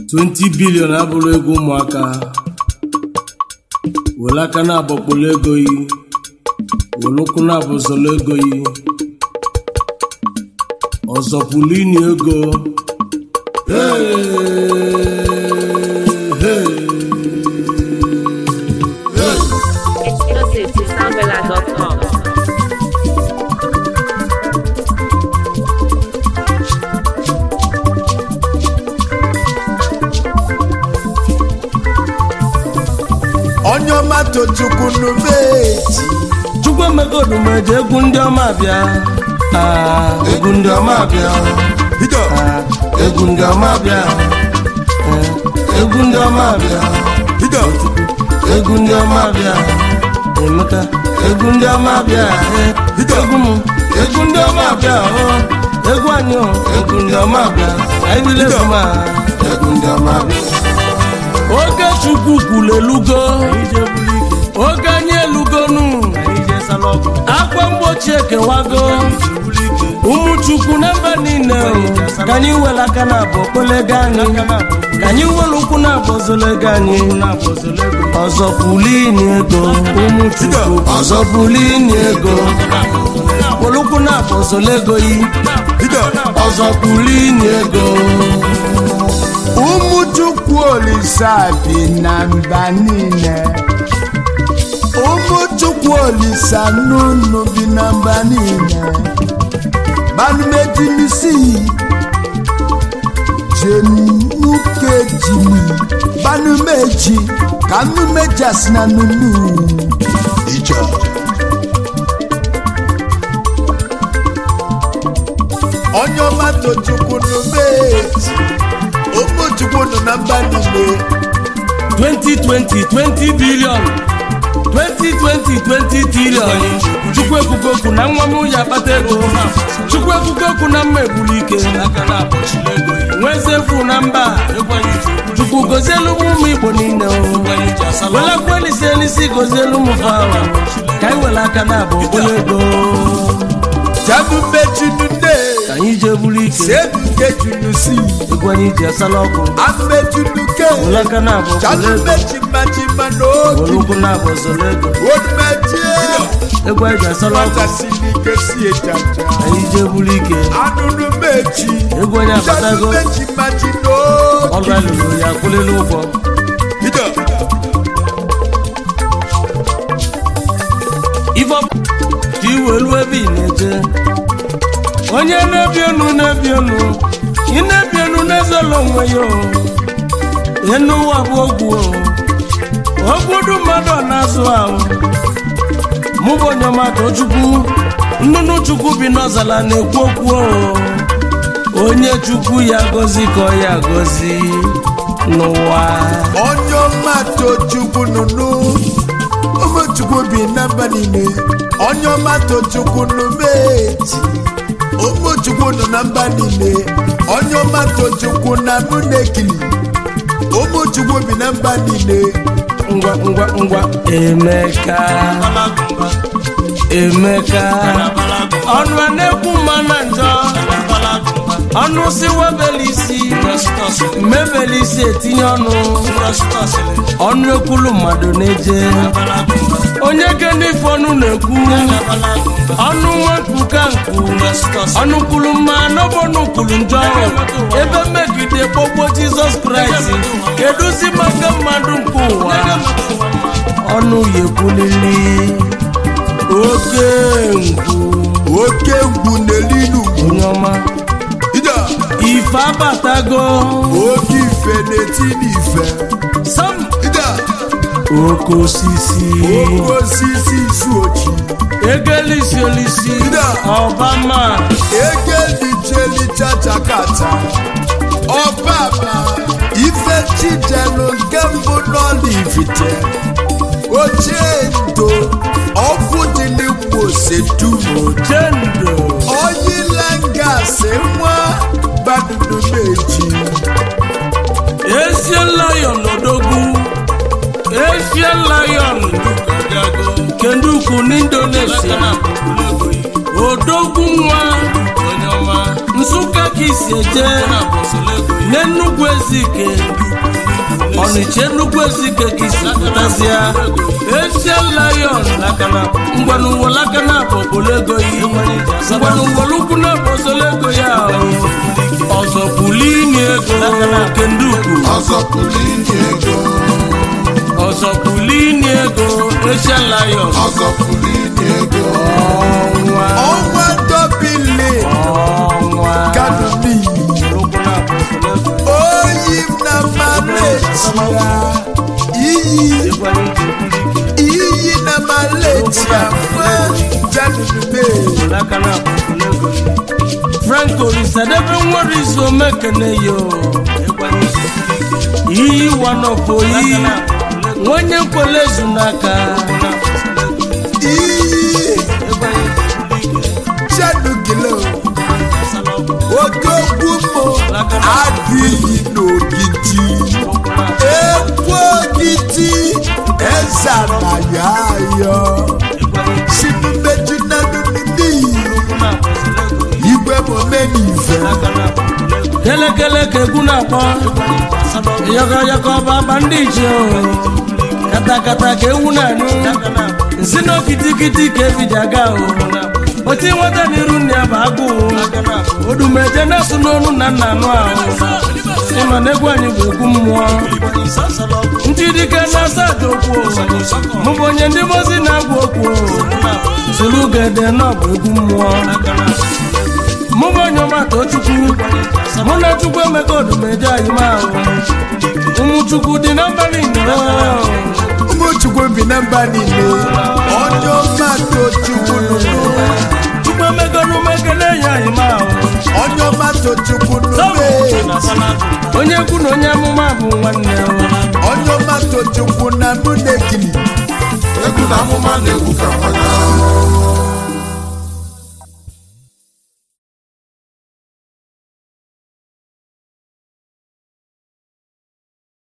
20 bilion abụrụ ego ụmụaka were aka na-agbakpolo ego yi were ụkwụ na-abụzolo ego yi ọzọ pụlụ ini ego Hey, hey. Exclusive to soundbella.com. onye ọma tochukwu n'ubeji chukwu emegodu meje egwu ndị ọma bịa Ah, egwu ndị ọma bịa bido Ah, egwu ndị ọma bịa Eh, egwu ndị ọma bịa bido egwu ndị ọma bịa emeka egwu ndị ọma bịa eh, egwu m egwu ndị ọma bịa oh, egwu anyị oh, egwu ndị ọma bịa anyị bile egwu ma egwu ndị ọma bịa oge chukwu kwuru elugo oge anyị elugonu akwa mgbochi ekewago ụmụ chukwu na mba niile o, ka anyị were aka na abụ okpolego anyị ka anyị were ụkwụ na abụ ozolego anyị ọzọ pulini ego ụmụ chukwu ọzọ pulini ego were ụkwụ na abụ ozolego yi bido ọzọ pulini ego ụmụ chukwu olisa bi na mba niile ụmụ chukwu olisa n'ụnụ bi na mba niile banumejimisi jenukejimi banumeji ka nnumejas na nunu ije onye ọma tochukwu n'umeji ụmụ chukwu nọ na mba niile 2020 20 billion 2020 20 trillion chukwu ekwugo okwu na nwa m ya akpata ego chukwu ekwugo okwu na mma egburu ike nwezefu na mba chukwu gozielu m ụmụ igbo niile o welakwa elisi elisi gozielu m fawa ka anyị were aka na-abụ okpolo ego jabube junune ka anyị jee buru ike sebuke junusi egwu anyị ji asala ọkụ amejunuke were aka na-abụ okpolo ego jalumejimajima were n'oge ụkwụ na-abụ ọzọla ego onumejie egwu anyị ji asala ọkụ nwatasirike si ejaja anyị jee buru ike anụnụmeji egwu anyị abatago jalumejimaji ọrụ n'oge alụrụ ya akwụlịla ụgwọ bido ife ọ bụ ka iwelu ebe ị na-eje onye na-ebi enu na-ebi enu ị na-ebi enu na-ezolo onwe ya o enu ụwa bụ ogwu o ogbudu mmadụ ọ na-azụ ahụ mụ bụ onye ọmata chukwu nnụnụ chukwu bi n'ọzala na-ekwu okwu o onye chukwu ya gozi ka ọ ya gozi n'ụwa onye ọma tochukwu nụnụ ụmụchukwu bi na mba niile onye ọma tochukwu nụmeji ụmụchukwu nọ na mba niile onye ọma tochukwu na nụnekili ụmụchukwu bi na mba niile ngwa ngwa ngwa emeka emeka ọnụ a na-ekwu mma na njọ ọnụ si webeli isi mebeli isi etinye ọnụ ọnụ ekwulu mmadụ na-eje onye kene ife ọnụ na-ekwu ọnụ nwepụ ka nkwu ọnụ kwulu mma n'ọbọnụ kwulu njọ ebe mmegide kpọgbo jizọs kraịst kedụzi maka mmadụ nke ụwa ọnụ ya ekwulili oke ngwu oke ngwu n'elinu onye ọma ida ife abatago oke ife na-eti n'ife sam ida oke osisi oke osisi isu ochi egelisi olisi Ida. ọbama egelichelichachakata ọbaba ife chijelu nke mbụ n'ọlivite ochie ndo ọkụ dị n'igbo sedumo jendo oyilangasi nwa badudumeji esie lion odogwu esie lion kendukwu n'indonesia odogwu nwa nsụka ka isi eje n'ennugwu ezike ọnịcha ennugwu ezike ka isi pụtasịa ezie lion ngwanụwa lakana bọbolego yi ngwanụwalukwu na bọsolego ya ọzọ bulini ego kendukwu ọzọ pụrụ inye ego ọzọ bulini ego ezie lion ọzọ pụrụ inye ego ọnwa ọnwa dọbili ọnwa kanumi oyi m na maletia iyi iyi na maletia fún janube franco risadebe nwere izu omekene yo iyi wanopoyi nwenye nkwele ezu n'aka iyi janugilo odogwu m adịghị n'ogidi ekwu ogidi ezana ya ayọ sinumeju na nununi igwe momenife kelekele ka egwu na-akpọ yọkọyọkọ baba ndị ichie o katakata ka ewu na-anụ nsi na okitikiti ka ebido aga o oti nweta n'iru nne ya bụ agụụ odumeje na-asụ n'onu na nna anụ ahụ ịma na egwu anyị bụ egwu mmụọ ndị dike na-asa aja okwu mụ bụ onye ndị mozi na-agwa okwu soro gede na ọ bụ egwu mmụọ mụ bụ onye ọmata chukwu mụ na chukwu emeka odumeje anyị ma ahụ ụmụ chukwu dị na mbalị nnọọ ụmụchukwu bi na mba niile onye ọma tochukwu nụnụ chukwu emeka n'umekele ya anyị ma ahụ onye ọma tochukwu nụnụ onye kwu na onye amụma bụ nwanne ya onye ọma tochukwu na mụ na-ekili egwu na amụma na-egwu ka mmadụ